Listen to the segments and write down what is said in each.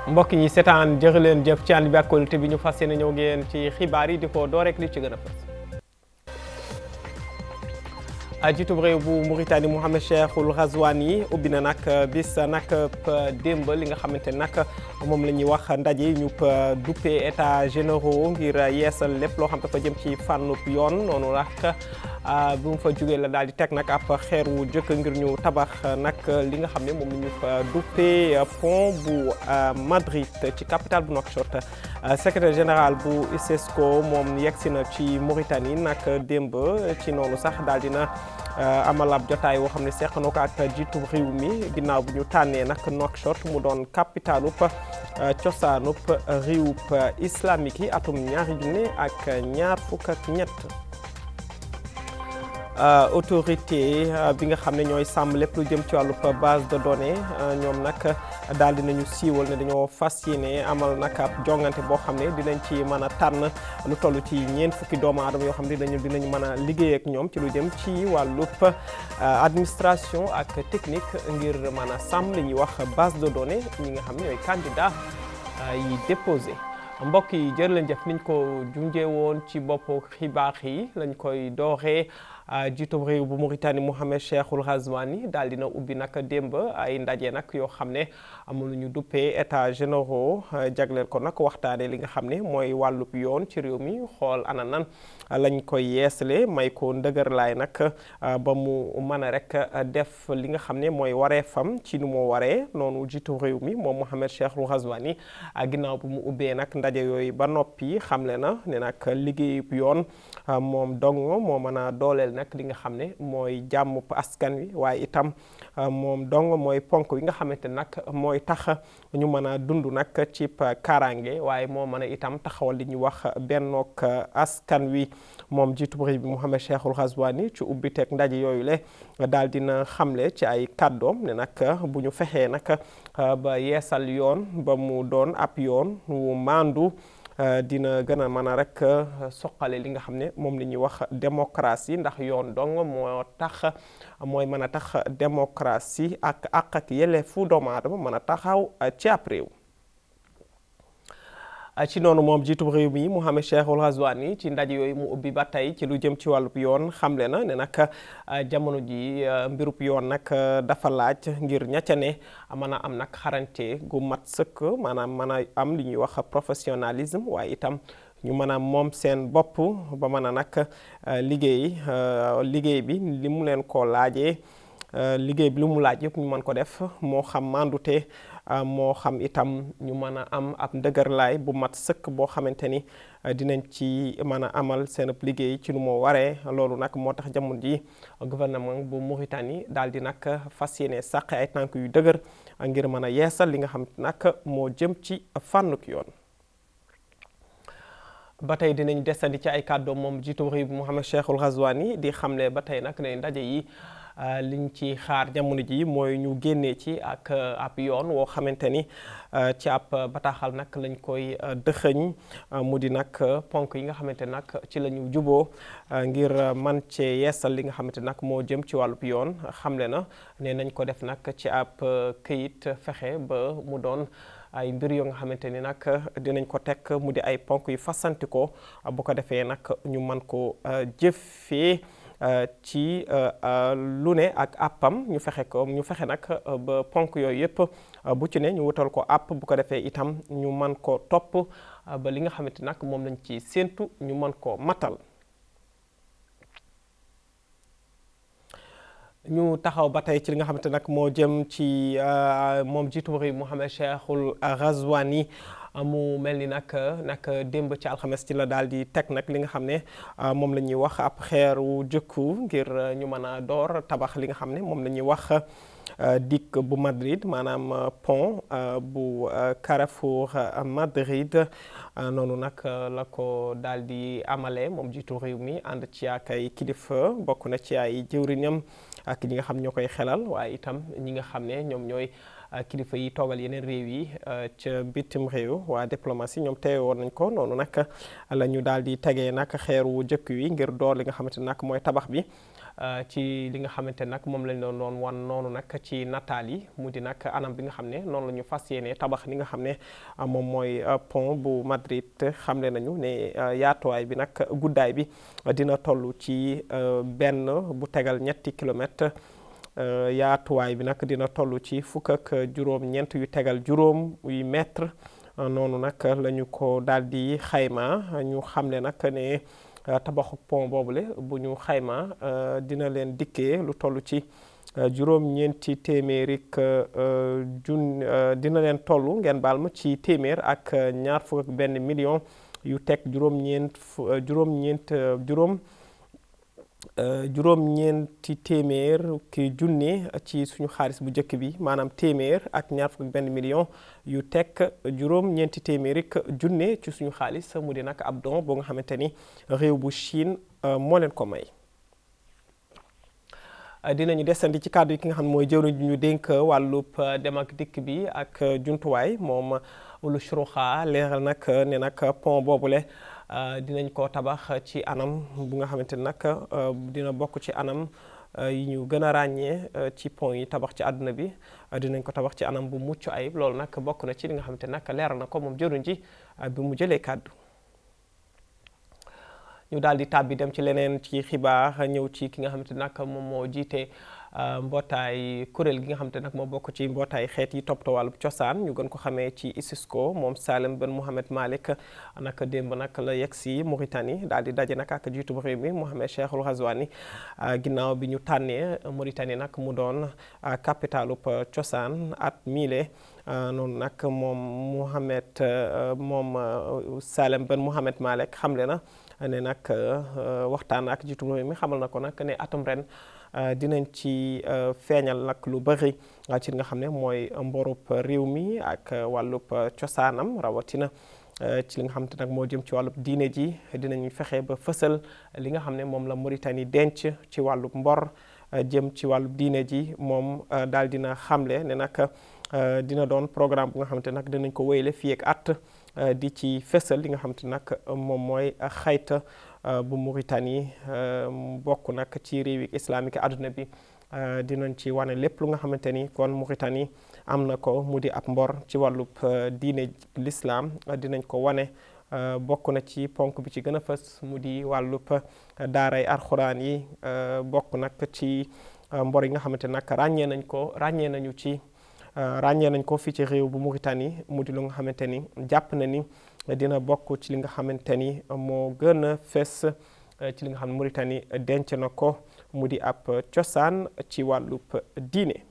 mbokk yi seetaan jërë leen jëf ci ànd bi ak kóolute bi ñu fas yéene ñëw ngeen ci xibaar yi di ko door rek li ci gën a fës jiitub réew bu Mauritanie Mohamed Cheikhul Ghazouani ubbi na nag bis nag démb li nga xamante nag moom la ñuy wax ndaje ñu duppee état généraux ngir yeesal lépp loo xam dafa jëm ci fànnub yoon noonu nag bu mu fa jógee la daal di teg nag ab xeer wu jëkk ngir ñu tabax nag li nga xam ne moom la ñu fa duppee pont bu Madrid ci capitale bu Nouakchott secrétaire général bu ISESCO moom yegsi na ci Mauritanie nag démb ci noonu sax daal dina amal ab jotaay woo xam ne seq na ko ak jiitu réew mi ginnaaw bu ñu tànnee nag Nouakchott mu doon capitalub cosaanub réewub islamique yi atum ñaari junne ak ñaar fukk ak ñett autorité bi nga xam ne ñooy sàmm lépp lu jëm ci wàllu base de données ñoom nag daal dinañu siiwal ne dañoo fas yéene amal nag ab jongante boo xam ne dinañ ci mën a tànn lu toll ci ñeent fukki doomu aadama yoo xam ne dinañu dinañ mën a liggéey ak ñoom ci lu jëm ci wàllub administration ak technique ngir mën a sàmm li ñuy wax base de données ñi nga xam ne ñooy candidat yi déposé mbokk yi jërë leen jëf niñ ko junjee woon ci boppu xibaar yi lañ koy dooree jiitu réew bu Mauritanie Mohamed Cheikhul Ghazouani daal dina ubbi nag démb ay ndaje nag yoo xam ne amul ñu duppee état généraux jagleel ko nag waxtaane li nga xam ne mooy wàllub yoon ci réew mi xool ana nan lañ koy yeesale may ko ndëgër laay nag ba mu mën a rek def li nga xam ne mooy waree fam ci nu mu waree noonu jiitu réew mi moom Mohamed Cheikhul Ghazouani ginnaaw bu mu ubbee nag ndaje yooyu ba noppi xamle na ne nag liggéeyub yoon moom dong moo mën a dooleel nag li nga xam ne mooy jàmm askan wi waaye itam moom dong mooy ponk yi nga xamante nag mooy tax ñu mën a dund nag ci kaaraange waaye moo mën a itam taxawal li ñuy wax bennook askan wi moom jiitu réew bi Mohamed Cheikhul Ghazouani ci ubbiteeg ndaje yooyu le daal dina xamle ci ay kàddoom ne nag bu ñu fexee nag ba yeesal yoon ba mu doon ab yoon wu maandu dina gën a mën a rek soqale li nga xam ne moom la ñuy wax démocratie ndax yoon dong moo tax mooy mën a tax démocratie ak àq ak yelleefu doomu aadama mën a taxaw ci ab réew ci noonu moom jiitu réew mi Mohamed Cheikhul Ghazouani ci ndaje yooyu mu ubbi ba tey ci lu jëm ci wàllub yoon xamle na ne nag jamono ji mbirub yoon nag dafa laaj ngir ñacca ne mën a am nag xarante gu mat sëkk maanaam mën a am li ñuy wax professionnalisme waaye itam ñu mën a moom seen bopp ba mën a nag liggéey liggéey bi li mu leen ko laajee liggéey bi li mu laaj yëpp ñu mën ko def moo xam mandute moo xam itam ñu mën a am ab ndëgërlaay bu mat sëkk boo xamante ni dinañ ci mën a amal seen ab liggéey ci nu moo waree loolu nag moo tax jamono ji gouvernement bu Mauritanie daal di nag fas yéene sàq ay tànk yu dëgër ngir mën a yeesal li nga xam nag moo jëm ci fànnuk yoon ba tey dinañ desandi ci ay kàddoom moom jiitu réew bi Mohamed Cheikhul Ghazouani di xamle ba tey nag ne ndaje yi liñ ci xaar jamono ji mooy ñu génnee ci ak ab yoon woo xamante ni ci ab bataaxal nag lañ koy dëxëñ mu di nag ponk yi nga xamante nag ci la ñu juboo ngir man cee yeesal li nga xamante nag moo jëm ci wàllub yoon xamle na ne nañ ko def nag ci ab këyit fexe ba mu doon ay mbir yoo nga xamante ni nag dinañ ko teg mu di ay ponk yu fasanti ko bu ko defee nag ñu man ko jëfee ci lu ne ak àppam ñu fexe ko ñu fexe nag ba ponk yooyu yëpp bu ci ne ñu wutal ko àpp bu ko defee itam ñu man ko topp ba li nga xamante nag moom lañ ci séentu ñu man ko matal ñu taxaw ba tey ci li nga xamante nag moo jëm ci moom jiitu réew Mohamed Cheikhul Ghazouani mu mel ni nag nag démb ci alxames ci la daal di teg nag li nga xam ne moom la ñuy wax ab xeeru jëkku ngir ñu mën a door tabax li nga xam ne moom la ñuy wax dikk bu Madrid maanaam pont bu Carrefour Madrid noonu nag la ko daal di amale moom jiitu réew mi ànd ci ak ay kilifa bokk na ci ay jëwriñam ak ñi nga xam ñoo koy xelal waaye itam ñi nga xam ne ñoom ñooy kilifa yi toogal yeneen réew yi ca bitim réew waa diplomatie ñoom teewe woon nañ ko noonu nag la ñu daal di tegee nag xeeru jëkk wi ngir door li nga xamante nag mooy tabax bi ci li nga xamante nag moom lañ doon doon wan noonu nag ci nataal yi mu di nag anam bi nga xam ne noonu la ñu fas yéene tabax li nga xam ne moom mooy pont bu Madrid xamle nañu ne yaatuwaay bi nag guddaay bi dina toll ci benn bu tegal ñetti kilomètre yaatuwaay bi nag dina toll ci fukk ak juróom-ñeent yu tegal juróom yu mètre noonu nag la ñu ko daal di xayma ñu xamle nag ne tabaxu pont boobule bu ñu xayma dina leen dikkee lu toll ci juróom-ñeenti téeméeri jun dina leen toll ngeen baal ma ci téeméer ak ñaar fukk ak benn million yu teg juróom-ñeent juróom-ñeent juróom juróom-ñeenti téeméer ki junne ci suñu xaalis bu njëkk bi maanaam téeméer ak ñaar fukk ak benn million yu teg juróom-ñeenti téeméeri junne ci suñu xaalis mu di nag ab don boo nga xamante ni réew bu Chine moo leen ko may. dinañu desandi ci kàddu yi ki nga xam ne mooy jëwriñ ñu dénk wàllub dem ak dikk bi ak jumtuwaay moom Ulu Shrouxa leeral nag ne nag pont boobule. dinañ ko tabax ci anam bu nga xamante ni nag dina bokk ci anam yi ñu gën a ràññee ci pont yi tabax ci àdduna bi dinañ ko tabax ci anam bu mucc ayib loolu nag bokk na ci li nga xamante ni nag leeral na ko moom jëruñ ji bi mu jëlee kàddu ñu daal di tàbbi dem ci leneen ci xibaar ñëw ci ki nga xamante ni nag moom moo jiite mbootaay kuréel gi nga xamante nag moo bokk ci mbootaay xeet yi toppatoo wàllu cosaan ñu gën ko xamee ci ISISCO moom Salem Ben Mohamed Malick nag démb nag la yegg si Mauritanie daal di daje nag ak jiitu bu réew mi Mohamed Cheikhul Ghazouani ginnaaw bi ñu tànnee Mauritanie nag mu doon capitalub cosaan at miile noonu nag moom Mohamed moom Salem Ben Mohamed Malick xamle na ne nag waxtaan ak jiitu réew mi xamal na ko nag ne atum ren dinañ ci feeñal nag lu bëri ci li nga xam ne mooy mborub réew mi ak wàllub cosaanam rawatina ci li nga xam te nag moo jëm ci wàllub diine ji dinañ fexe ba fësal li nga xam ne moom la Mauritanie denc ci wàllub mbor jëm ci wàllub diine ji moom daal dina xamle ne nag dina doon programme bu nga xamante nag dinañ ko wéyle fii ak at di ci fësal li nga xamante nag moom mooy xayta bu Mauritanie bokk nag ci réewi islamique àdduna bi dinañ ci wane lépp lu nga xamante ni kon Mauritanie am na ko mu di ab mbor ci wàllub diine l'islam dinañ ko wane bokk na ci ponk bi ci gën a fës mu di wàllub daaray alxuraan yi bokk nag ci mbor yi nga xamante nag ràññee nañ ko ràññee nañu ci ràññee nañ ko fii ci réew bu Mauritanie mu di lu nga xamante ni jàpp na ni dina bokk ci li nga xamante ni moo gën a fes ci li nga xam ne Mauritanie denc na ko mu di ab cosaan ci wàllub diine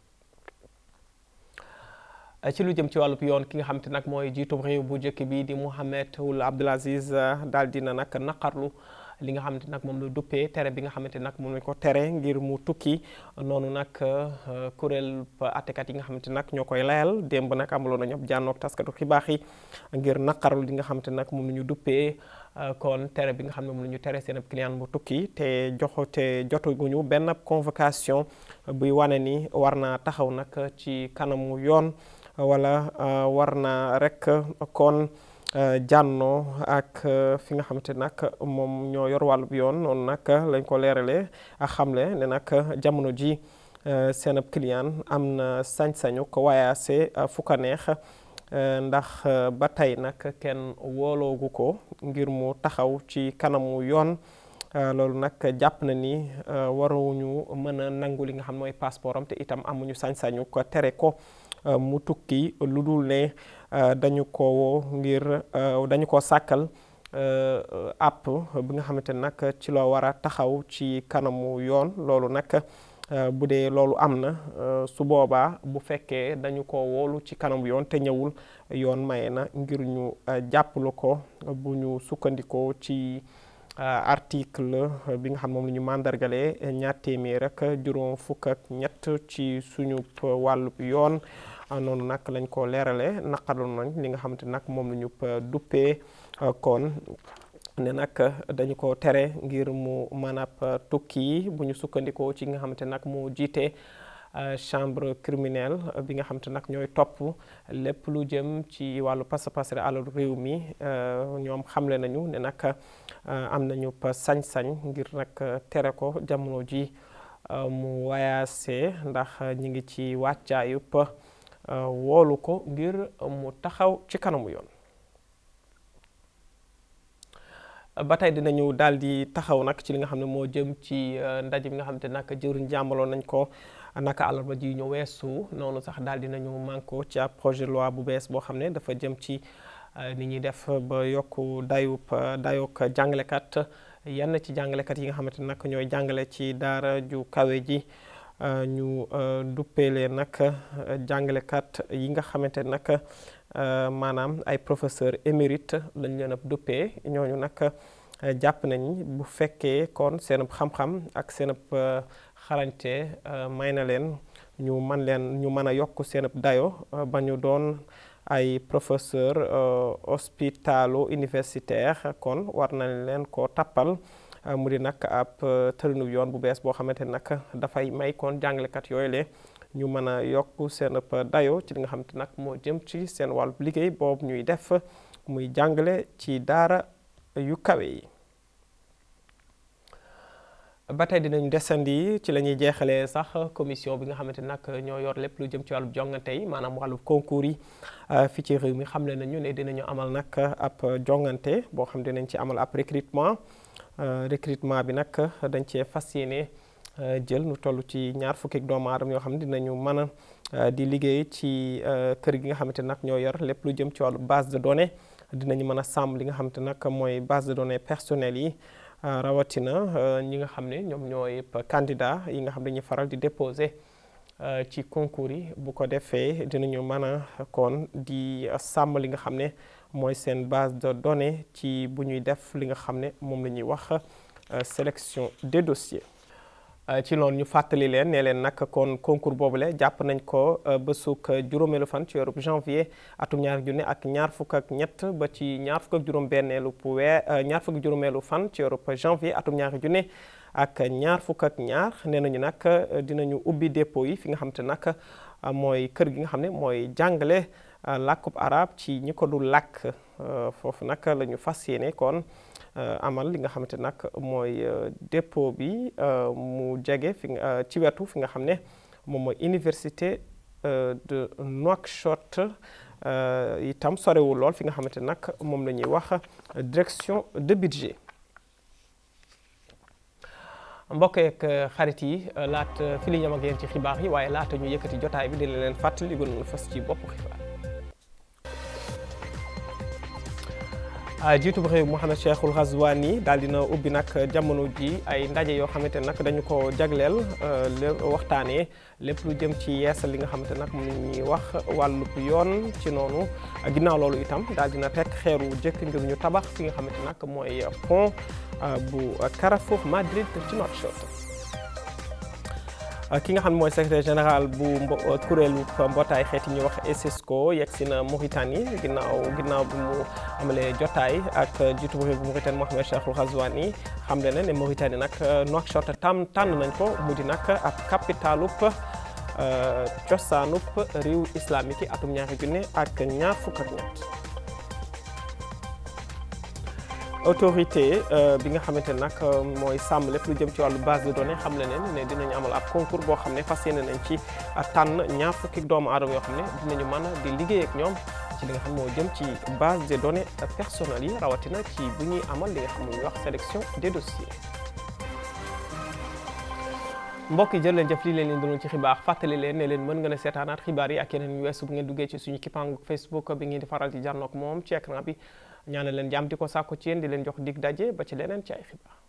ci lu jëm ci wàllub yoon ki nga xamante nag mooy jiitum réew bu njëkk bi di Mohamed Ould Abdel Aziz daal dina nag naqarlu li nga xamante nag moom la duppee tere bi nga xamante nag moom lañ ko tere ngir mu tukki noonu nag kuréel attekat yi nga xamante nag ñoo koy layal démb nag amaloon nañu ab jànnoog taskatu xibaar yi ngir naqarlu li nga xamante nag moom la ñu duppee kon tere bi nga xam ne moom la ñu tere seen ab client bu tukki te joxo te jotaguñu benn convocation buy wane ni war naa taxaw nag ci kanamu yoon wala war naa rek kon jànnoo ak fi nga xamante nag moom ñoo yor wàllub yoon noonu nag lañ ko leeralee ak xamle ne nag jamono ji seen ab client am na sañ-sañu ko waayaase fu ko neex ndax ba tey nag kenn wooloogu ko ngir mu taxaw ci kanamu yoon loolu nag jàpp na ni waruñu mën a nangu li nga xam mooy passeport am te itam amuñu sañ-sañu ko tere ko mu tukki lu dul ne dañu ko woo ngir dañu ko sàkkal app bi nga xamante ne nag ci loo war a taxaw ci kanamu yoon loolu nag bu dee loolu am na su boobaa bu fekkee dañu ko woolu ci kanamu yoon te ñëwul yoon maye na ngir ñu jàppalu ko bu ñu sukkandikoo ci article bi nga xam moom la ñu mandargalee ñaar téeméer ak juróom fukk ak ñett ci suñu wàllub yoon noonu nag lañ ko leerale naqarlu nañ li nga xamante nag moom la ñu duppee kon ne nag dañu ko tere ngir mu mën a tukki bu ñu sukkandikoo ci nga xamante nag moo jiite chambre criminelle bi nga xam te nag ñooy topp lépp lu jëm ci wàllu pasa pasare alalu réew mi ñoom xamle nañu ne nag am nañu sañ-sañ ngir nag tere ko jamono ji mu wayaase ndax ñi ngi ci wàccaayub woolu ko ngir mu taxaw ci kanamu yoon ba tey dinañu daal di taxaw nag ci li nga xam ne moo jëm ci ndaje bi nga xam te nag jëwriñ jàmbaloon nañ ko naka àllarba ji ñu weesu noonu sax daal dinañu manko ci ab projet loi bu bees boo xam ne dafa jëm ci ni ñuy def ba yokku dayub dayook jàngalekat yenn ci jàngalekat yi nga xamante nag ñooy jàngale ci daara ju kawe ji ñu duppee leen nag jàngalekat yi nga xamante nag maanaam ay professeur émérite lañ leen ab duppee ñooñu nag jàpp nañ bu fekkee kon seen xam-xam ak seen xarañte may na leen ñu man leen ñu mën a yokk seen dayo ba ñu doon ay professeur hospitalo universitaire kon war nañ leen ko tappal mu di nag ab tërinu yoon bu bees boo xamante nag dafay may kon jàngalekat yooyu le ñu mën a yokk seen dayo ci li nga xamante nag moo jëm ci seen wàllu liggéey boobu ñuy def muy jàngale ci daara yu kawe yi ba tey dinañu desandi ci la ñuy jeexalee sax commission bi nga xamante nag ñoo yor lépp lu jëm ci wàllu jongante yi maanaam wàllu concours yi fi ci réew mi xamle nañu ne dinañu amal nag ab jongante boo xam dinañ ci amal ab recrutement recrutement bi nag dañ cee fas yéene jël nu toll ci ñaar fukki doomu aadama yoo xam ne dinañu mën a di liggéey ci kër gi nga xamante nag ñoo yor lépp lu jëm ci wàllu base de données dinañu mën a sàmm li nga xamante nag mooy base de données personnelles yi rawatina ñi nga xam ne ñoom ñooy candidat yi nga xam ne dañuy faral di déposer ci concours yi bu ko defee dinañu mën a kon di sàmm li nga xam ne mooy seen base de données ci bu ñuy def li nga xam ne moom la ñuy wax sélection des dossiers. ci loolu ñu fàttali leen ne leen nag kon concours boobule jàpp nañ ko bésuk juróomeelu fan ci weeru janvier atum ñaar junne ak ñaar fukk ak ñett ba ci ñaar fukk ak juróom-benneelu weer ñaar fukk ak juróomeelu fan ci weeru janvier atum ñaari junne ak ñaar fukk ak ñaar nee nañu nag dinañu ubbi dépôt yi fi nga xam te nag mooy kër gi nga xam ne mooy jàngale làkkub arab ci ñi ko du làkk foofu nag la ñu fas yéene kon amal li nga xamante nag mooy dépôt bi mu jege fi ci wetu fi nga xam ne moom mooy université de Nouakchott itam sorewul lool fi nga xamante nag moom la ñuy wax direction de budget mbokk yeeg xarit yi laata fi li ñam ak yéen ci xibaar yi waaye laata ñu yëkkati jotaay bi dina leen fàttali li gën a fas ci bopp xibaar jiitu bu réew Mohamed Cheikhul Ghazouani daal dina ubbi nag jamono ji ay ndaje yoo xamante nag dañu ko jagleel waxtaanee lépp lu jëm ci yeesal li nga xamante nag moom la ñuy wax wàllu yoon ci noonu ginnaaw loolu itam daal dina teg xeeru jëkk ngir ñu tabax fi nga xamante nag mooy pont bu Carrefour Madrid ci Nouakchott ki nga xam ne mooy secrétaire général bu kuréelu mbootaay xeet yi ñuy wax ESESCO yegg si na Mauritanie ginnaaw ginnaaw bi mu amalee jotaay ak jiitu bu réew bu Mauritanie Mohamed Cheikhul Ghazouani xam le ne ne Mauritanie nag Nouakchott tam tànn nañ ko mu di nag ab capitalub cosaanub réew islamique yi atum ñaari junne ak ñaar fukk ak ñett autorité bi nga xamante ne nag mooy sàmm lépp lu jëm ci wàllu base de données xam le ne ne dinañu amal ab concours boo xam ne fas yéene nañ ci tànn ñaar fukki doomu aadama yoo xam ne dinañu mën a di liggéey ak ñoom ci li nga xam moo jëm ci base de données personnelles yi rawatina ci bu ñuy amal li nga xam ne ñuy wax sélection des dossiers. mbokk yi jërë leen jëf lii leen leen doon ci xibaar fàttali leen ne leen mën nga ne seetaanaat xibaar yi ak yeneen yu weesu bu ngeen duggee ci suñu kippaangu Facebook bi ngeen di faral di jànnoog moom ci écran bi ñaanal leen jàmm di ko sàkku ci yéen di leen jox dig daje ba ci leneen ci ay xibaar